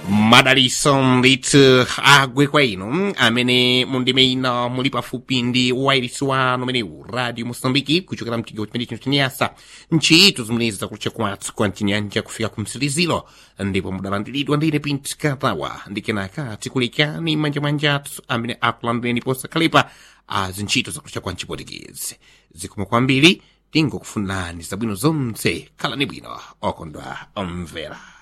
madaliso ndithu agwe kwa inu amene mundime ino muli pafupi ndi wairisi wanu umenewu radio mosambiki kuchokera mtigo chimene chino chinyasa ntchito zimenezi zakutcha kwathu kwa mchinyanja kufika ku msilizilo ndipo mudalandiridwa ndine pinti katawa ndi kenaka tikulekani manjamanja athu amene akulandireni posakhalepa azintchito zakutcha kwa mchipotikezi zikomo kwambiri tingokufunirani zabwino zonse khalani bwino okondwa omvera